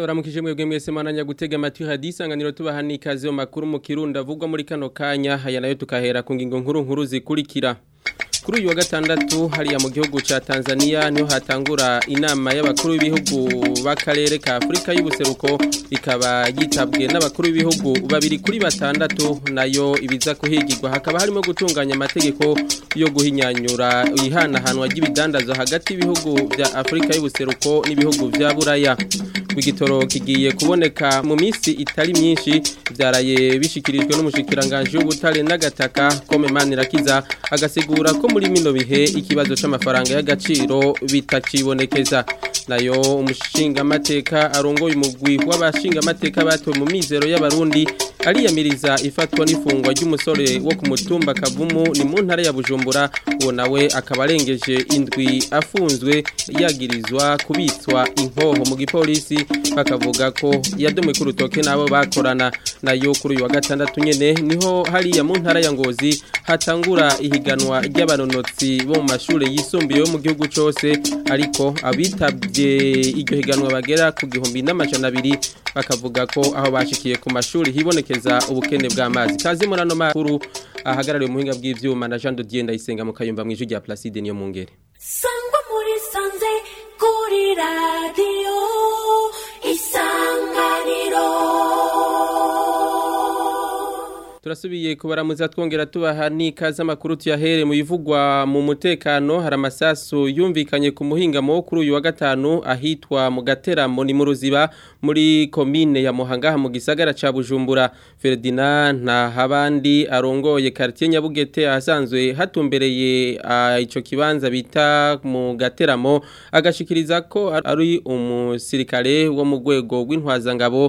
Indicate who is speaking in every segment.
Speaker 1: ndabaramukije mwebwe mwese mwananya gutega amatwi hadisanganiro tubaha n'ikaze mu makuru mu kirundi avugwa muri kano kanya aya nayo tukahera ku ngingo nkuru nkuru zikurikira kuri uyu wa gatandatu hariya mu gihugu ca Tanzania niho hatangura inama y'abakuru b'ibihugu b'akarere ka Afrika y'ubuseruko ikaba yitabwe n'abakuru b'ibihugu babiri kuri batandatu nayo ibiza kuhigirwa hakaba harimo gutunganya amategeko yo guhinyanyura ihanahanwa ry'ibidandazwa hagati y'ibihugu vya Afrika y'ubuseruko n'ibihugu vya Buraya igitoro kigiye kuboneka mu minsi itari myinshi byaraye bishikirijwe n'umushikiranganje w'ubutare n'agataka kome manirakiza agasigura ko muri mino bihe ikibazo c'amafaranga y'agaciro bitakibonekeza nayo umushinga amateka arongoye umugwi w'abashinga amateka batowe mu mizero y'abarundi ariyamiriza ifatwa n'ifungwa ry'umusore wo ku mutumba kavumu ni mu ntara ya Bujumbura uwo nawe akaba arengeje indwi afunzwe yagirizwa kubitswa inkoho mu gipolisi bakavuga ko yadomwe ku rutoke nabo bakorana nayo kuri uyu wa gatandatu nyene niho hariya mu ntara ya Ngozi hatangura ihiganwa ry'abanonotsi bo mu mashuri yisumbuye yo mu gihugu cose ariko abitabye iryo higanwa bagera ku gihumbi n'amajana abiri bakavuga ko aho bashikiye ku mashuri hibonekeza ubukene bw'amazi kaze muri ano makuru ahagarariye umuhinga bw'ivyuma na Jean de Dieu ndayisenga mu kayumba mu ijwi rya Placide niyo mu ngere
Speaker 2: sangwa muri sanze kuri radio isanganiro
Speaker 1: turasubiye kubaramuza twongera tubaha n'ikaze amakuru tuyahere mu bivugwa mu mutekano hari amasasu yumvikanye ku muhingamo wo kuri uyu wa gatanu ahitwa mu gateramo ni mu ruziba muri komine ya muhangaha mu gisagara ca bujumbura Ferdinand nta habandi arongoye quartier Nyabugete ahasanzwe hatumbereye ico kibanza bita mu gateramo agashikiriza ko ari umusirikare wo mu rwego rw'intwazangabo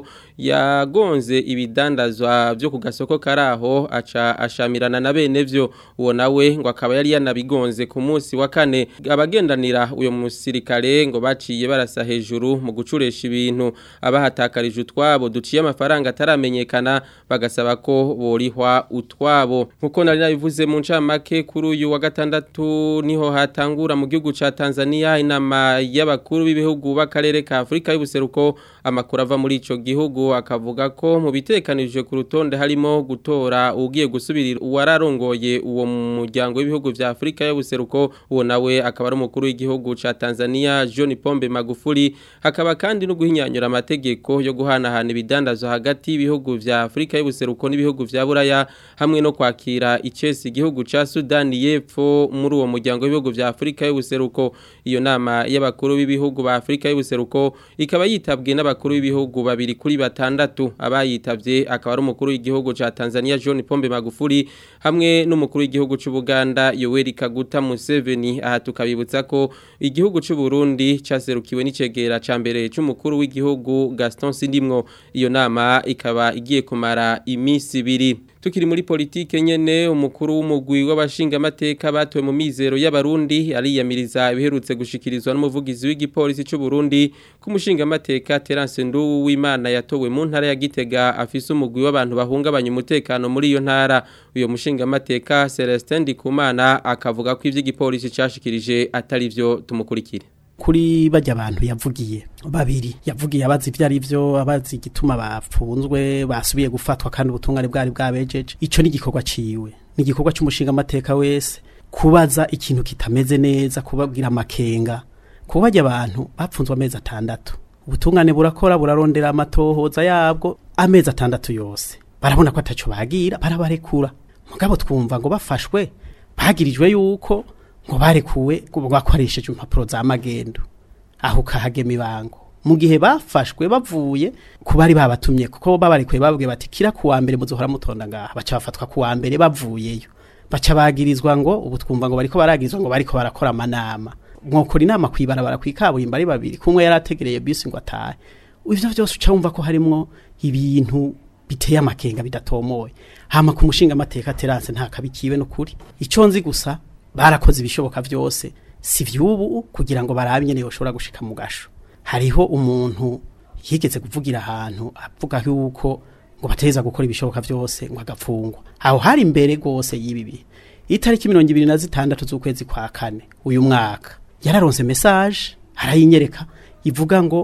Speaker 1: yagonze ibidandazwa byo ku gasoko karaho aca ashamirana na bene vyo uwo nawe ngo akaba yari yanabigonze ku munsi wa kane abagendanira uyo musirikare ngo baciye barasa hejuru mu gucuresha ibintu abahatakarije utwabo duciye amafaranga ataramenyekana bagasaba ko borihwa utwabo nkuko nari nabivuze mu ncamake kuri uyu wa gatandatu niho hatangura mu gihugu ca Tanzania inama y'abakuru b'ibihugu b'akarere ka Afrika y'ubuseruko amakuru ava muri ico gihugu akavuga ko mu bitekanije ku rutonde harimo gutora ugiye gusubirira uwararongoye uwo muryango w'ibihugu vya Afrika y'ubuseruko uwo nawe akaba ari umukuru w'igihugu ca Tanzania John Pombe Magufuli hakaba kandi no guhinyanyura amategeko yo guhanahana ibidandazwa hagati y'ibihugu vya Afrika y'ubuseruko n'ibihugu vya Buraya hamwe no kwakira icesi igihugu ca Sudan y'Epfo muri uwo muryango w'ibihugu vya Afrika y'ubuseruko iyo nama y'abakuru b'ibihugu ba Afrika y'ubuseruko ikaba yitabwe n'abakuru b'ibihugu babiri kuri batandatu abayitavye akaba ari umukuru w'igihugu ca Tanzania John Pombe Magufuli hamwe n'umukuru w'igihugu c'u Buganda Yoweri Kaguta Museveni aha tukabibutsa ko igihugu c'u Burundi caserukiwe n'icegera ca mbere c'umukuru w'igihugu Gaston Sindimwo iyo nama ikaba igiye kumara imisi ibiri tukiri muri politike nyene umukuru w'umugwi w'abashinga amateka batowe mu mizero y'abarundi ariyamiriza ibiherutse gushikirizwa n'umuvugizi w'igipolisi c'u Burundi ku mushinga amateka Terence Ndu w'Imana yatowe mu ntara ya Gitega afise umugwi w'abantu bahungabanya umutekano muri iyo ntara uyo mushinga amateka Celestin Ndikumana akavuga ko ivy'igipolisi cashikirije atari vyo tumukurikire
Speaker 3: kuri bajya abantu yavugiye babiri yavugiye abazi ibyo ari byo abazi igituma bapfunzwe basubiye gufatwa kandi ubutungane bwari bwabejeje icyo ni igikorwa ciwe ni igikorwa cy'umushinga amateka wese kubaza ikintu kitameze neza kubabwira amakenga kuba bajya abantu bapfunzwe amezi atandatu ubutungane burakora burarondera amatohoza yabwo amezi atandatu yose barabona ko ataco bagira barabarekura mugabo twumva ngo bafashwe bagirijwe yuko ngo barekuwe bakoresheje impapuro za magendo aho kahagema ibango mu gihe bafashwe bavuye ku bari babatumye kuko babarekuye babwiye bati kira kuwa mbere muzohora mutonda ngaha baca bafatwa kuwa mbere bavuyeyo baca bagirizwa ngo ubu twumva ngo bariko baragirizwa ngo bariko barakora amanama mwokora inama kwibarabara kwikaburimbo ari babiri kumwe yarategereye bisi ngo atahe ivyo vyose uca wumva ko harimwo ibintu biteye amakenga bidatomoye hama ku mushinga amateka terance nta kabikiwe no kuri ico nzi gusa barakoze ibishoboka byose si vyubu kugira ngo barabe nyene yoshobora gushika mu gasho hariho umuntu yigeze kuvugira ahantu avuga yuko ngo bateza gukora ibishoboka byose ngo agapfungwa aho hari imbere gose y'ibibi itariki mirongo ibiri na zitandatu z'ukwezi kwa kane uyu mwaka yararonse message arayinyereka ivuga ngo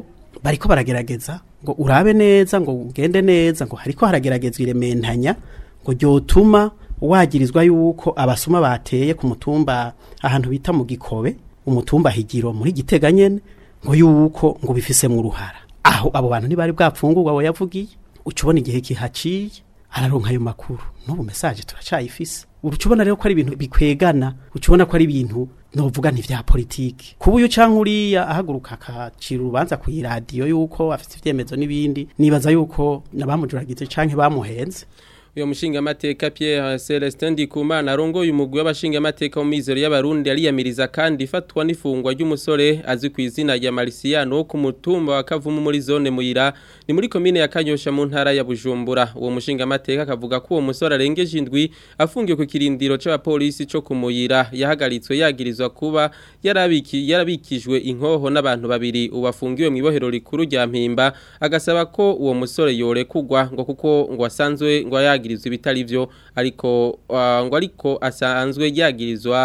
Speaker 3: bariko baragerageza ngo urabe neza ngo ugende neza ngo hariko harageragezwa irementanya ngo ryotuma wagirizwa yuko abasuma bateye ku mutumba ahantu bita mu gikobe umutumba higiro muri gitega nyene ngo yuko ngo bifisemwo uruhara aho abo bantu ntibari bwapfungurwa abo yavugiye ucubona igihe kihaciye araronka ayo makuru n'ubu mesaje turacayifise urucubona rero ko ari ibintu bikwegana ucubona ko ari ibintu novuga nti vya politiki kuba uyu canke uriya ahaguruka akacira urubanza ku iradiyo yuko afite ivyemezo n'ibindi nibaza yuko nabamujuragize canke bamuhenze
Speaker 1: uyo mushingamateka Pierre Celestin Ndikumana arongoye umugwi w'abashingamateka mu mizero y'abarundi ariyamiriza kandi ifatwa n'ifungwa ry'umusore azwi ku izina rya Marciano wo ku mutumba wa Kavumu muri zone Muyira ni muri komine ya Kanyosha mu ntara ya Bujumbura uwo mushingamateka akavuga ko uwo musore arengeje indwi afungiye ku kirindiro c'abapolisi co ku Muyira yahagaritswe yagirizwa kuba yarabiki yarabikijwe inkoho n'abantu babiri ubafungiwe mu ibohero rikuru rya Mpimba agasaba ko uwo musore yorekugwa ngo kuko ngo asanzwe ngo yagi yagirizwa ibitari byo ariko uh, ngo ariko asanzwe yagirizwa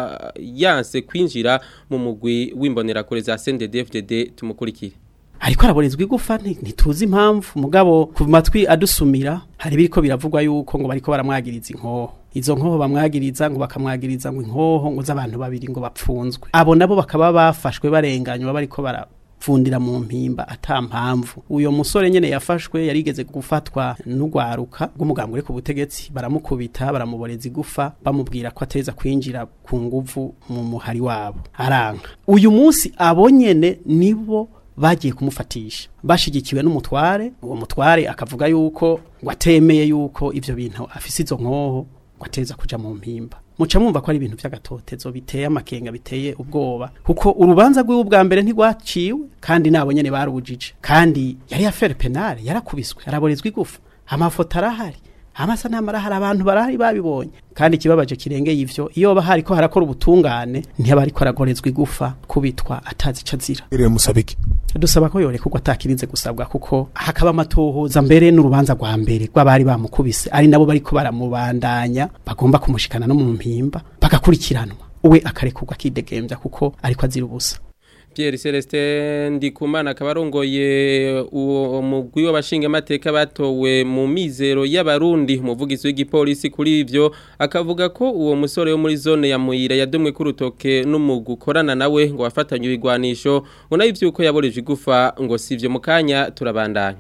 Speaker 1: yanse kwinjira mu mugwi w'imbonerakure za CNDD-FDD tumukurikire
Speaker 3: ariko araborezwa igufa ntituzi impamvu mugabo ku matwi adusumira hari biriko biravugwa yuko ngo bariko baramwagiriza inkoho izo nkoho bamwagiriza ngo bakamwagiriza ngo inkoho ngo z'abantu babiri ngo bapfunzwe abo nabo bakaba bafashwe barenganywa bariko bara fundira mu mpimba ata mpamvu uyo musore nyene yafashwe yarigeze gufatwa n'ugwaruka rw'umugambwe ku butegetsi baramukubita baramuboreza igufa bamubwira ko ateza kwinjira ku nguvu mu muhari wabo aranka uyu munsi abo nyene nibo bagiye kumufatisha bashigikiwe n'umutware uwo mutware akavuga yuko ngo atemeye yuko ivyo bintu afise izo nkoho ngo ateza kuja mu mpimba muca mwumva ko ari ibintu vy'agatotezo biteye amakenga biteye ubwoba kuko urubanza rw'iwe bwa mbere ntigwaciwe kandi nabo nyene barubujije kandi yari affaire penale yarakubiswe araborezwa igufa amafoto arahari amasanamu arahari abantu barahari babibonye kandi ikibabaje kirengeye ivyo iyo bahari ko harakora ubutungane ntiyaba ariko aragorezwa igufa kubitwa atazi ico azira
Speaker 4: Ire musabiki
Speaker 3: dusaba ko yorekurwa atakirinze gusabwa kuko hakaba amatohoza mbere n'urubanza rwa mbere rw'abari bamukubise ari nabo bariko baramubandanya bagomba kumushikana no mu mpimba bagakurikiranwa uwe akarekurwa akidegembya kuko ariko azira ubusa
Speaker 1: Pierre Celestin Ndikumana akaba arongoye uwo mugwi w'abashingamateka batowe mu mizero y'abarundi umuvugizi w'igipolisi kuri ivyo akavuga ko uwo musore wo muri zone ya Muyira yadomwe ku rutoke n'umugu ukorana nawe ngo wafatanye ibigwanisho ngo nayo ivyuko yaboreje igufa ngo sivyo mu kanya turabandanya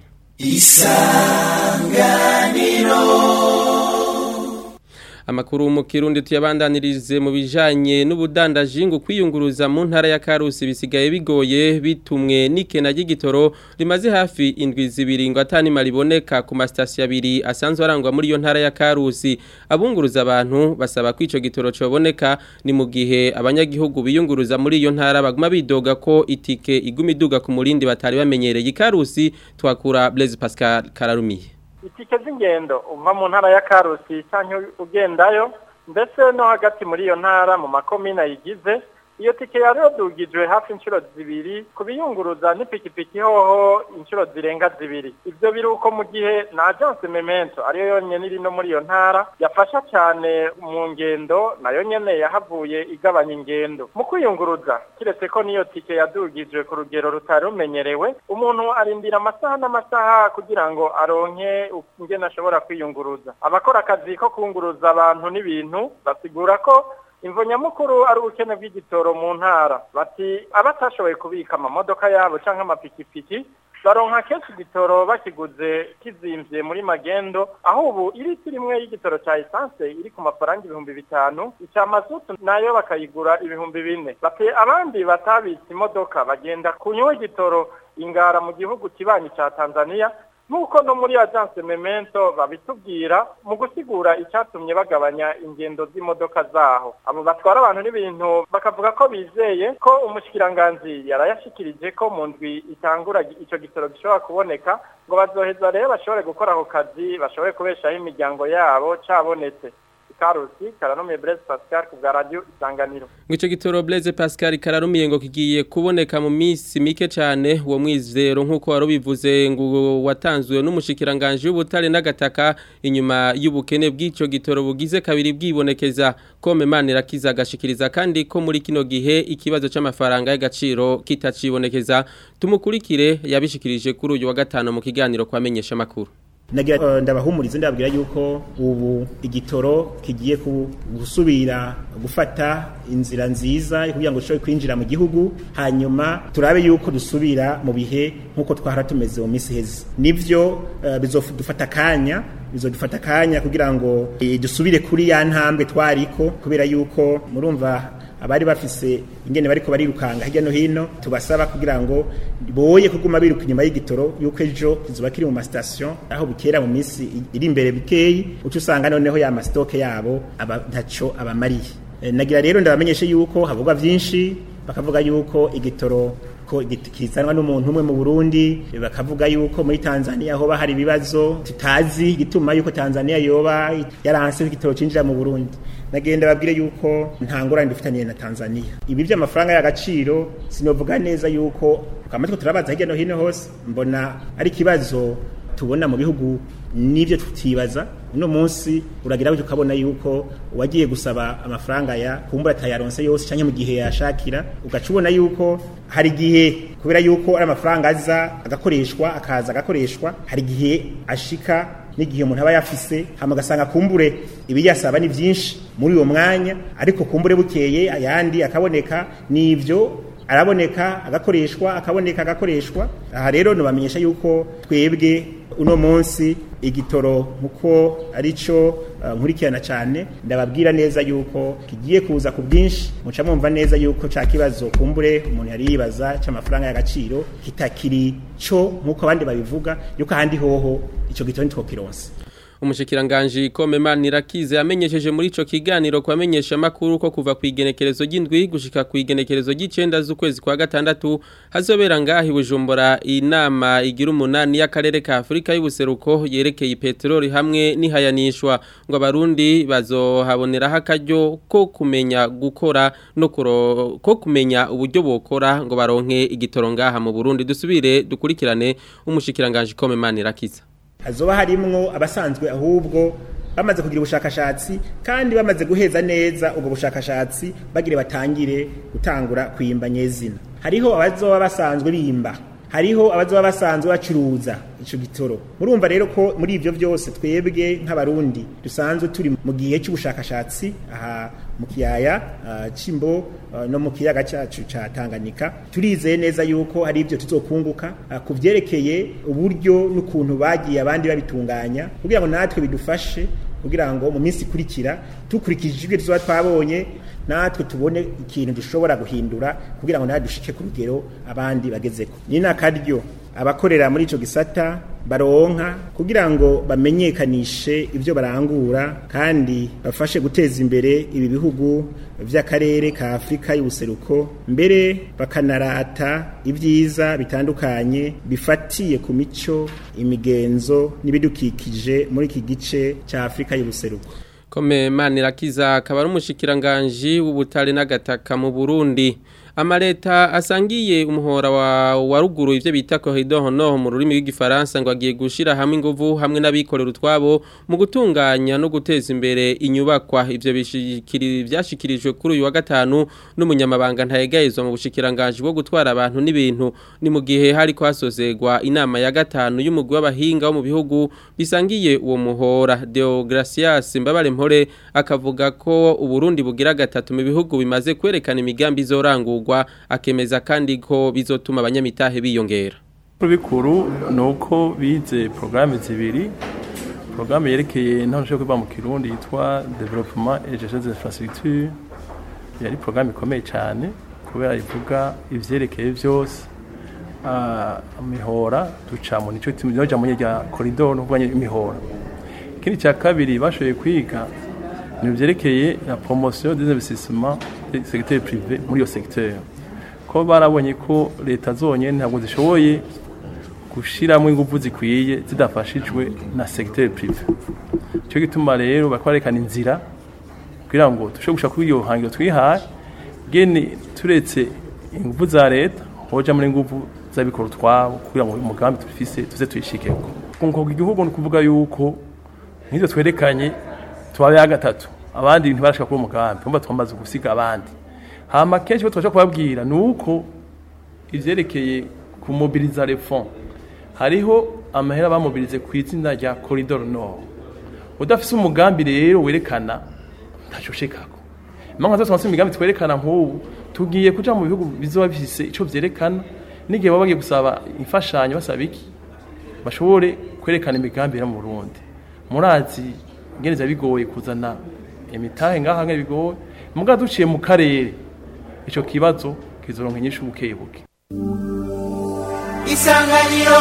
Speaker 1: Amakuru mu Kirundi tuyabandanirize mu bijanye n'ubudandaji ngo kwiyunguruza mu ntara ya Karusi bisigaye bigoye bitumwe n'ikena ry'igitoro rimaze hafi indwi zibiri ngo atani mariboneka ku masitasiyo abiri asanzwe arangwa muri iyo ntara ya Karusi abunguruza abantu basaba ko ico gitoro coboneka ni mu gihe abanyagihugu biyunguruza muri iyo ntara baguma bidoga ko itike iguma iduga ku murindi batari bamenyereye Karusi twakura Blaise Pascal Kararumiye
Speaker 5: itike z'ingendo uva mu ntara ya karusi cyangwa ugendayo ndetse no hagati muri iyo ntara mu makomine ayigize iyo tike yari yadugijwe hafi inshuro zibiri ku biyunguruza n'ipikipiki hoho inshuro zirenga zibiri ibyo biri uko mu gihe na agence memento ariyo yonyine iri no muri iyo ntara yafasha cyane mu ngendo nayo nyene yahavuye igabanya ingendo mu kwiyunguruza kiretse ko niyo tike yadugijwe ku rugero rutari rumenyerewe umuntu arindira amasaha n'amasaha kugira ngo aronke ingene ashobora kwiyunguruza abakora akazi ko kunguruza abantu n'ibintu basigura ko imvo nyamukuru ari ubukene bw'igitoro mu ntara bati abatashoboye kubika amamodoka yabo cyangwa amapikipiki baronka kenshi igitoro bakiguze kizimvye muri magendo aho ubu iriti rimwe y'igitoro cya esanse iri ku mafaranga ibihumbi bitanu icya mazutu nayo bakayigura ibihumbi bine bati abandi batabitse imodoka bagenda kunywa igitoro ingara mu gihugu kibanyi ca tanzania nk'uko no muri agence memento babitubwira mu gusigura icyatumye bagabanya ingendo z'imodoka zaho abo batwara abantu n'ibintu bakavuga ko bizeye ko umushikiranganzi yarayashikirije ko mu ndwi itangura icyo gitoro gishobora kuboneka ngo bazoheza rero bashobore gukora ako kazi bashobore kubeshaho imiryango yabo cabonetse ikarusi karanumiye Blaise Pascal ku bwa radio isanganiro
Speaker 1: Ngico gitoro Blaise Pascal kararumiye ngo kigiye kuboneka mu misi mike cyane uwo mwizero nkuko warubivuze ngo watanzwe n'umushikiranganje w'ubutare n'agataka inyuma y'ubukene bw'ico gitoro bugize kabiri bwibonekeza kome manira kizagashikiriza kandi ko muri kino gihe ikibazo c'amafaranga y'agaciro kitacibonekeza tumukurikire yabishikirije kuri uyu wa gatano mu kiganiro kwamenyesha makuru
Speaker 4: nagira ndabahumuriza ndababwira yuko ubu igitoro kigiye gusubira gufata inzira nziza kugira ngo dushobore kwinjira mu gihugu hanyuma turabe yuko dusubira mu bihe nk'uko twahora tumeze mu minsi iheze nibyo bizodufata akanya bizodufata akanya kugira ngo dusubire kuri ya ntambwe twariko kubera yuko murumva abari bafise ingene bariko barirukanga hirya no hino tubasaba kugira ngo boye kuguma biruka inyuma y'igitoro yuko ejo kizoba kiri mu mastation aho bukera mu minsi iri imbere bikeyi uca usanga noneho ya mastoke yabo aba ntaco abamariye e, nagira rero ndabamenyeshe yuko havugwa vyinshi bakavuga yuko igitoro ko kizanwa n'umuntu umwe mu Burundi bakavuga yuko muri Tanzania hoba hari ibibazo tutazi gituma yuko Tanzania yoba yaranse igitoro cinjira mu Burundi nagenda babwire yuko nta ngorane dufitaniye na Tanzania ibi by'amafaranga y'agaciro sinovuga neza yuko kamatwe turabaza hirya no hino hose mbona ari kibazo tubona mu bihugu nivyo tutibaza uno munsi uragira ngo ukabona yuko wagiye gusaba amafaranga ya kumbura tayaronse yose cyangwa mu gihe yashakira ugacubona yuko hari gihe kubera yuko ari amafaranga aza agakoreshwa akaza agakoreshwa hari gihe ashika n'igihe umuntu aba yafise hama gasanga kumbure ibiyasaba ni byinshi muri uwo mwanya ariko kumbure bukeye ayandi akaboneka nivyo araboneka agakoreshwa akaboneka agakoreshwa aha rero nubamenyesha yuko twebwe uno munsi igitoro nkuko arico uh, nkurikirana cyane ndababwira neza yuko kigiye kuza ku bwinshi muca mwumva neza yuko ca kibazo kumbure umuntu yari yibaza c'amafaranga y'agaciro kitakiri co nkuko abandi babivuga yuko ahandi hoho ico gitoro ntitwokironse
Speaker 1: umushikiranganji Komema Nirakize yamenyesheje muri ico kiganiro kwamenyesha makuru ko kuva ku igenekerezo ry'indwi gushika ku igenekerezo ry'icenda z'ukwezi kwa gatandatu hazobera ngahi Bujumbura inama igira umunani y'akarere ka Afrika y'ubuseruko yerekeye petroli hamwe n'ihayanishwa ngo abarundi bazohaboneraho akaryo ko kumenya gukora no kuro, ko kumenya uburyo bokora ngo baronke igitoro ngaha mu Burundi dusubire dukurikirane umushikiranganji Komema Nirakize
Speaker 4: hazoba harimwo abasanzwe ahubwo bamaze kugira ubushakashatsi kandi bamaze guheza neza ubwo bushakashatsi bagire batangire gutangura kwimba nyezina hariho abazoba basanzwe bimba hariho abazoba basanzwe bacuruza ico gitoro murumva rero ko muri ivyo vyose twebwe nk'abarundi dusanzwe turi mu gihe cy'ubushakashatsi aha mu kiyaya uh, cimbo uh, no mu kiyaga cyacu ca Tanganyika turizeye neza yuko hari ivyo tuzokunguka uh, kuvyerekeye uburyo n'ukuntu bagiye abandi babitunganya kugira ngo natwe bidufashe kugira ngo mu minsi ikurikira tukurikije ibyo tuzoba twabonye natwe tubone ikintu dushobora guhindura kugira ngo natwe dushike ku rugero abandi bagezeko ni nakaryo abakorera muri ico gisata baronka kugira ngo bamenyekanishe ibyo barangura kandi bafashe guteza imbere ibi bihugu vy'akarere ka Afrika y'ubuseruko mbere bakanarata ibyiza bitandukanye bifatiye ku mico imigenzo n'ibidukikije muri iki gice ca Afrika y'ubuseruko
Speaker 1: Kome Manirakiza akaba ari umushikiranganje w'ubutare n'agataka mu Burundi amaleta asangiye umuhora wa waruguru ivyo bita corridor honor mu rurimi rw'igifaransa ngo agiye gushira hamwe inguvu hamwe n'abikorera utwabo mu gutunganya no guteza imbere inyubakwa ivyo bishikiri byashikirijwe kuri uyu wa gatanu n'umunyamabanga ntayegayezwa mu bushikiranganje bwo gutwara abantu n'ibintu ni mu gihe hari kwasozegwa inama ya gatanu y'umugwi w'abahinga wo mu bihugu bisangiye uwo muhora Deogracias Mbabare Mpore akavuga ko uburundi bugira gatatu mu bihugu bimaze kwerekana imigambi izorangurwa akemeza kandi ko bizotuma abanyamitahe biyongera
Speaker 6: bikuru ni uko bize porogaramu zibiri porogaramu yerekeye ntaho nshobora kuba mu kirundi yitwa development et gestion des infrastructures yari porogaramu ikomeye cyane kubera ivuga ivyerekeye byose imihora duca mu nico tunoja mu rya koridoro no imihora ikindi cya kabiri bashoboye kwiga ni vyerekeye la promotion des investissements du secteur privé muri iyo secteur ko barabonye ko leta zonyene ntabwo zishoboye gushiramo ingufu zikwiye zidafashijwe na secteur privé cyo gituma rero bakwarekana inzira kugira ngo dushobore gushaka kuri iyo hangiro twihaye gene turetse ingufu za leta hoja muri ingufu z'abikora utwabo kugira ngo uyu mugambi dufise tuze tuyishikeko kunkoga igihugu ni ukuvuga yuko nk'ivyo twerekanye tubabe ya gatatu abandi ntibarashika kuri uwo mugambi umva twamaze gusiga abandi hama kenshi bo twaje kubabwira ni uko ivyerekeye kumobiliza les fonds hariho amahera bamobilize ku izina rya corridor nord udafise umugambi rero werekana ntacoshekako impamvu zose twase imigambi twerekana nk'ubu tugiye kuja mu bihugu bizoba bifise ico vyerekana n'igihe baba bagiye gusaba imfashanyo basaba iki bashobore kwerekana imigambi iri mu Burundi murazi ingene bigoye kuzana imitahe ngaha ngene bigoye muga duciye mu karere ico kibazo kizoronka inyishu buke buke
Speaker 7: isanganiro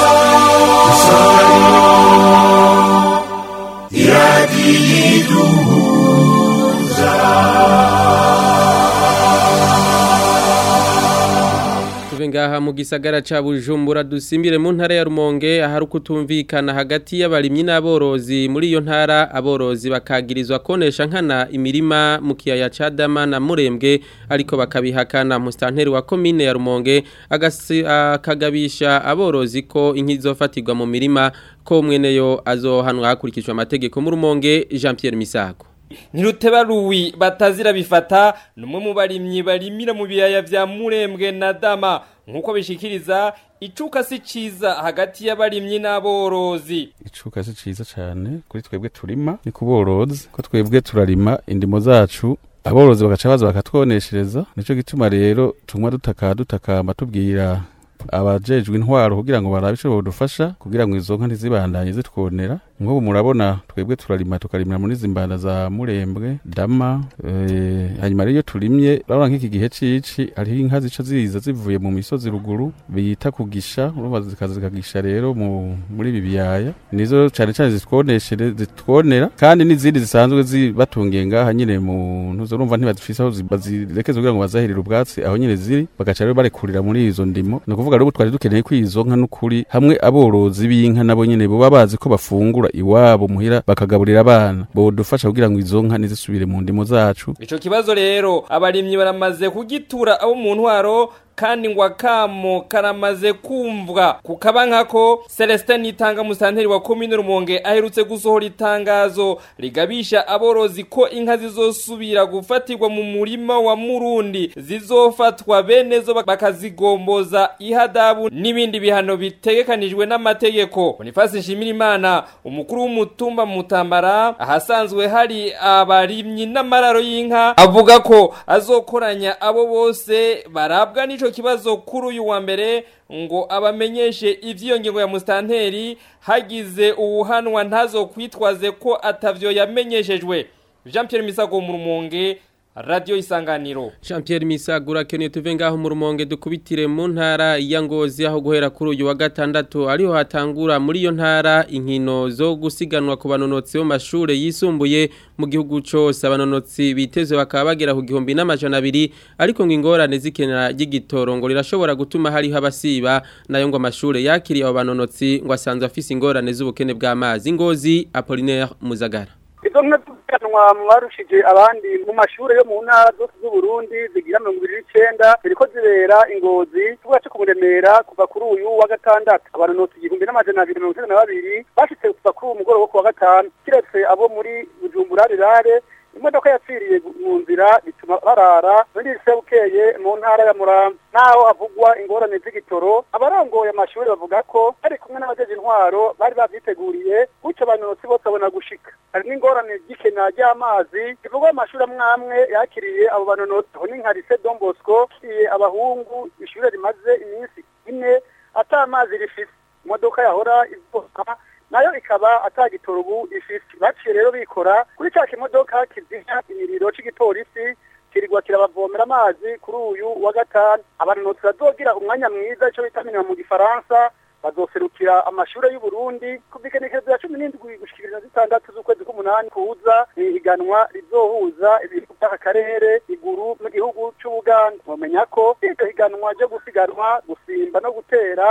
Speaker 1: tuve ngaha mu gisagara ca Bujumbura dusimbire mu ntara ya Rumonge ahari ukutumvikana hagati y'abarimyi n'aborozi muri iyo ntara aborozi bakagirizwa konesha nkana imirima mu kiyaya ca Dama na Murembwe ariko bakabihakana mustanteri wa commune ya Rumonge agasi- akagabisha aborozi ko inki zofatirwa mu mirima ko mweneyo azohanwa hakurikijwe amategeko mu Rumonge Jean Pierre Misago
Speaker 8: Ntiruteba ruwi batazira bifata numwe mu barimyi barimira mu biyaya vya Murembwe na Dama nkuko bishikiriza icuka si ciza hagati y'abarimyi n'aborozi
Speaker 9: icuka si ciza cyane kuri twebwe turima ni kuborozi ko twebwe turarima indimo zacu aborozi bagaca baza bakatwoneshereza nico gituma rero tumwa dutaka dutakamba tubwira abajejwe intwaro kugira ngo barabe ico bodufasha kugira ngo izo nka ntizibandanye zitwonera nk'ubu murabona twebwe turarima tukarimira muri zimbanda za murembwe dama eh, hanyuma rero iyo turimye urabona nk'iki gihe cici hariho inka zica ziza zivuye mu misozi ruguru bita kugisha urumva zikaza zikagisha rero mu muri ibi biyaya nizo cane cane zitwoneshere zitwonera kandi n'izindi zisanzwe zibatungiye ngaha nyine mu ntuzo urumva ntibazifise aho zi- bazirekeza kugira ngo bazahirire ubwatsi aho nyine ziri bagaca rero barekurira muri izo ndimo ni ukuvuga rero ubu twari dukeneye ko izo nka n'ukuri hamwe aborozi b'inka nabo nyine boba bazi ko bafungura iwabo muhira bakagaburira abana bodufasha kugira ngo izo nka ntizisubire mu ndimo zacu
Speaker 8: ico kibazo rero abarimyi baramaze kugitura abo mu ntwaro kandi ngo akamo karamaze kumvwa kukaba nkako Celestin Nitanga musanteri wa commune Rumonge aherutse gusohora itangazo rigabisha aborozi ko inka zizosubira gufatirwa mu murima wa Murundi zizofatwa benezo bakazigomboza ihadabu n'ibindi bihano bitegekanijwe n'amategeko Boniface Nshimirimana umukuru w'umutumba mutambara ahasanzwe hari abarimyi n'amararo y'inka avuga ko azokoranya abo bose barabwa n'ico kibazo kuri uyu wa mbere ngo abamenyeshe ivy'iyo ngingo ya mustanteri hagize uwuhanwa ntazokwitwaze ko atavyo yamenyeshejwe Jean Pierre Misago mu Rumonge Radio Isanganiro
Speaker 1: Jean Pierre Misagura keneye tuve ngaho mu rumonge dukubitire mu ntara ya Ngozi aho guhera kuri uyu wa gatandatu ariho hatangura muri iyo ntara inkino zo gusiganwa ku banonotsi bo mashure yisumbuye mu gihugu cose abanonotsi biteze bakaba bagera ku gihumbi n'amajana abiri ariko ngo ingorane zikenera ry'igitoro ngo rirashobora gutuma hariho abasiba nayo ngo amashure yakiriye abo banonotsi ngo asanzwe afise ingorane z'ubukene bw'amazi Ngozi Apollinaire Muzagara
Speaker 10: izo nka tuganwa mwarushije abandi mu mashure yo mu ntara zose z'uburundi zigira mirongo ibiri n'icenda ziriko zibera ingozi tuvuga co kumuremera kuva kuri uyu wa gatandatu abanonotsi igihumbi n'amajana abiri mirongo itatu na babiri bashitse kuva kuri uwu mugoroba wo ku wa gatanu kiretse abo muri bujumbura rirare imodoka yapfiriye mu nzira bituma barara muri bukeye mu ntara ya muramvya naho havugwa ingorane z'igitoro abarongoye amashuri bavuga ko bari kumwe n'abajeje intwaro bari bavyiteguriye gutyo abanonotsi bose babona gushika hari n'ingorane ry'ikena ry'amazi bivugwa mu mashuri amwe amwe yakiriye abo banonotsi aho ni nka lycée Don Bosco yakiriye abahungu ishure rimaze iminsi ine ata amazi rifise imodoka yahora ivuka nayo ikaba atagitoro ubu ifise baciye rero bikora kuri cya kimodoka kizimya imiriro c'igipolisi kirirwa kirabavomera amazi kuri uyu wa gatanu abanonotsi bazogira umwanya mwiza ico bita minima mu gifaransa bazoserukira amashure y'u Burundi kuva igenekerezo ya cumi n'indwi gushikiriza zitandatu z'ukwezi k'umunani kuza ni ihiganwa rizohuza ibihugu by'aka karere iguru mu gihugu c'Ubuganda mumenya ko iryo higanwa ryo gusiganwa gusimba no gutera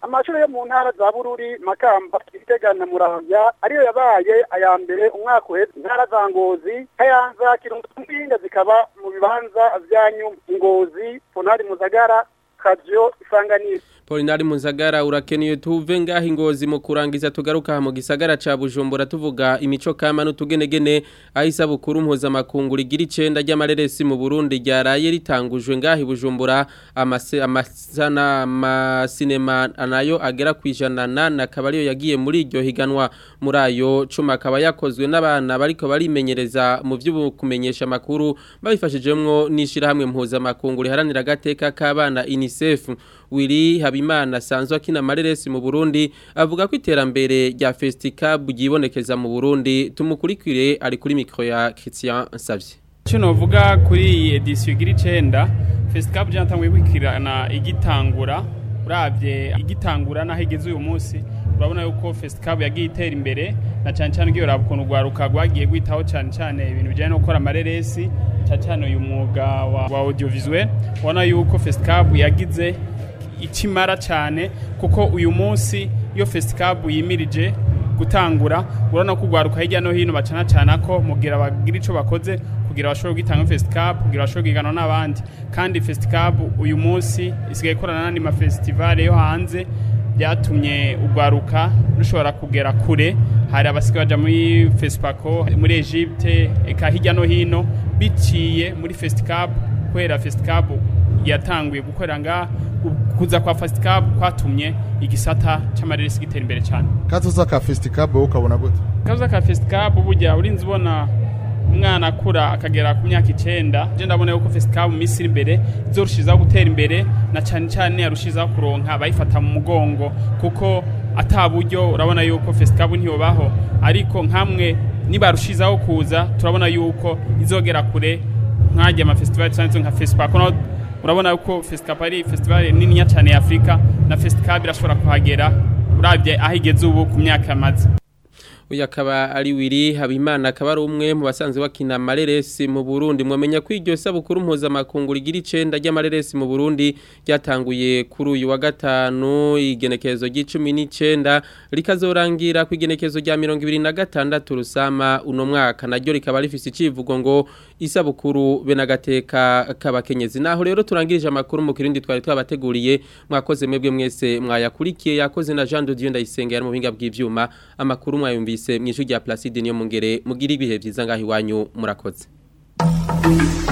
Speaker 10: amashuri yo mu ntara za bururi makamba gitega na muramvya ariyo yabaye aya mbere umwaka uheze intara za ngozi kayanza kirundo mpinga zikaba mu bibanza vyanyu ngozi ponari muzagara kavyo isanganiro
Speaker 1: Polinari Muzagara urakeneye tuve ngaho ingozi mu kurangiza tugaruka mu gisagara ca Bujumbura tuvuga imico kama n'utugenegene ahisa bukuru mpuzamakungu rigira icenda ry'amareresi mu Burundi ryaraye ritangujwe ngaho i Bujumbura amase amasana amasinema nayo agera kwijana na kabariyo yagiye muri iryo higanwa muri ayo cuma akaba yakozwe n'abana bariko barimenyereza mu byo kumenyesha makuru babifashijemwo n'ishirahamwe mpuzamakungu riharanira agateka k'abana UNICEF Willy Habimana sanzwe akina amareresi mu Burundi avuga ko iterambere rya Festicab ryibonekeza mu Burundi tumukurikire ari kuri micro ya Christian Savye
Speaker 7: Cyo novuga kuri iyi edition igira icenda Festicab ryatanguye kwikirana igitangura uravye igitangura naho igeze uyu munsi urabona yuko Festicab yagiye itera imbere na cyane cyane ugiye uraba ukuntu rwaruka rwagiye gwitaho cyane cyane ibintu bijyanye no gukora amareresi cyane cyane uyu mwuga wa, wa audiovisuel ubona yuko Festicab yagize ikimara cyane kuko uyu munsi iyo fesiticabu yimirije gutangura urabona ko urwaruka hirya no hino bacana cyane ko mugira bagira icyo bakoze kugira bashobore gutanga fesiticabu kugira bashobore kwiganwa n'abandi kandi fesiticabu uyu munsi isigaye ikorana n'andi mafesitivale yo hanze byatumye urwaruka rushobora kugera kure hari abasigaye bajya muri fesipako muri egypte eka hirya no hino biciye muri fesiticabu kubera fesiticabu yatanguye gukorera ngaha kuza kwa fesiticabu kwatumye igisata cy'amareresi gitera imbere cyane
Speaker 11: kazoza ka fesiticabu ukabona gute
Speaker 7: kazoza ka fesiticabu burya urinzi ubona umwana akura akagera ku myaka icenda je ndabona yuko fesiticabu mu minsi iri imbere izorushizaho gutera imbere na cyane cyane yarushizaho kuronka abayifata mu mugongo kuko ata buryo urabona yuko fesiticabu ntiyobaho ariko nkamwe nibarushizaho kuza turabona yuko izogera kure nkajya amafestivali cyane nka fesipako urabona yuko fesiticabu ari festivali niniya cyane ya afurika na fesiticabu irashobora kuhagera urabye aho igeze ubu ku myaka yamaze
Speaker 1: uyu akaba ari wiri habimana akaba ari umwe mu basanzwe bakina amareresi mu burundi mwamenya ko iryo sabukuru mpuzamakungu rigira icenda ry'amareresi mu burundi ryatanguye kuri uyu wa gatanu igenekerezo ry'icumi n'icenda rikazorangira ku igenekerezo rya mirongo ibiri na gatandatu rusama uno mwaka naryo rikaba rifise icivugo ngo isabukuru be n'agateka k'abakenyezi naho rero turangirije amakuru mu kirindi twari twabateguriye mwakoze mwebwe mwese mwayakurikiye yakoze na Jean de Dieu ndayisenga yari mu buhinga bw'ivyuma amakuru mwayumvise mw'ijwi rya Placide niyo mungere mugira ibihe vyiza ngaho iwanyu murakoze